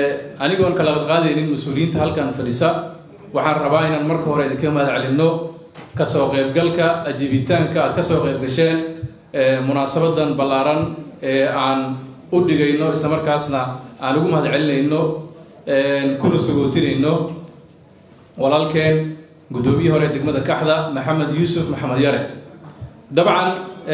anigoon kala qadqaadaynin mas-uuliyiinta halkan fadhisa waxaan rabaa inaan marka hore idinka mahad celinno kasoo qaybgalka ajibitaanka aad kasoo qayb gasheen munaasabadan ballaaran ee aan u dhigayno islamarkaasna aan ugu mahad celinayno kuna sagootinayno walaalkeen guddoomiyihii hore degmada kaxda maxamed yuusuf maxamed yare dabcan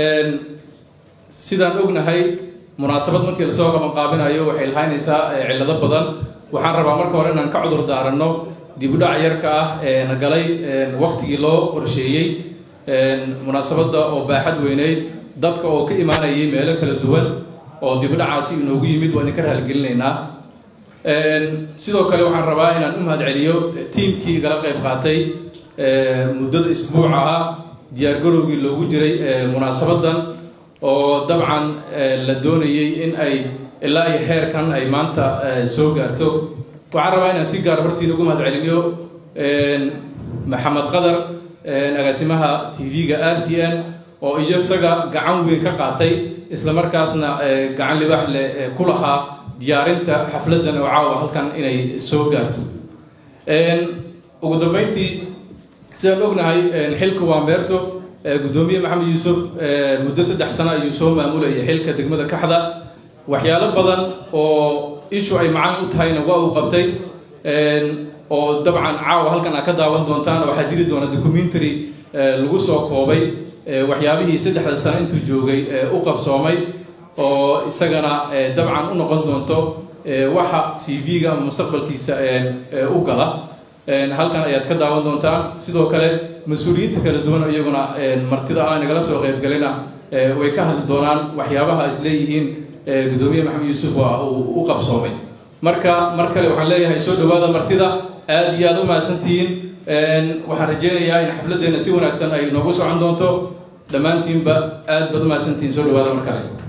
sidaan ognahay munaasabad markii lasoo qabanqaabinayo waxay lahaynaysaa cillado badan waxaan rabaa marka hore inaan ka cudur daaranno dibudhac yarka ah ee na galay waktigii loo qorsheeyey munaasabadda oo baaxad weyneyd dadka oo ka imaanayay meelo kala duwan oo dibudhacaasi inoogu yimid waa idinka rahalgelinaynaa sidoo kale waxaan rabaa inaan u mahad celiyo tiimkii igala qayb qaatay muddada isbuuca ah diyaargarowgii loogu jiray munaasabadan oo dabcan la doonayay in ay ilaa iyo heerkan ay maanta soo gaarto waxaan rabaa inaan si gaar hortiin ugu mahad celiniyo maxamed qadar agaasimaha tv-ga r t n oo iyo isaga gacan weyn ka qaatay islamarkaasna gacan libax leh ku lahaa diyaarinta xafladan oo caawa halkan inay soo gaarto ugu dambeyntii sidaan ognahay xilka waa meerto guddoomiye maxamed yuusuf muddo saddex sano ayuu soo maamulayay xilka degmada kaxda waxyaalo badan oo ishu ay macaan u tahayna waa uu qabtay oo dabcan caawa halkan aad ka daawan doontaan waxaa jiri doona documentary lagu soo koobay waxyaabihii saddexda sano intuu joogay u qabsoomay oo isagana dabcan u noqon doonto waxa c v-ga ama mustaqbalkiisa u gala halkan ayaad ka daawan doontaan sidoo kale mas-uuliyiinta kala duwan iyaguna martida ah nagala soo qaybgalina way ka hadli doonaan waxyaabaha isleeyihiin guddoomiye maxamed yuusuf waa uu u qabsoomay marka mar kale waxaan leeyahay soo dhawaada martida aad iyo aad u mahadsantihiin waxaan rajeynayaa in xafladdeena si wanaagsan ay noogu socon doonto dhammaantiinba aad baad u mahadsantihiin soo dhawaada mar kale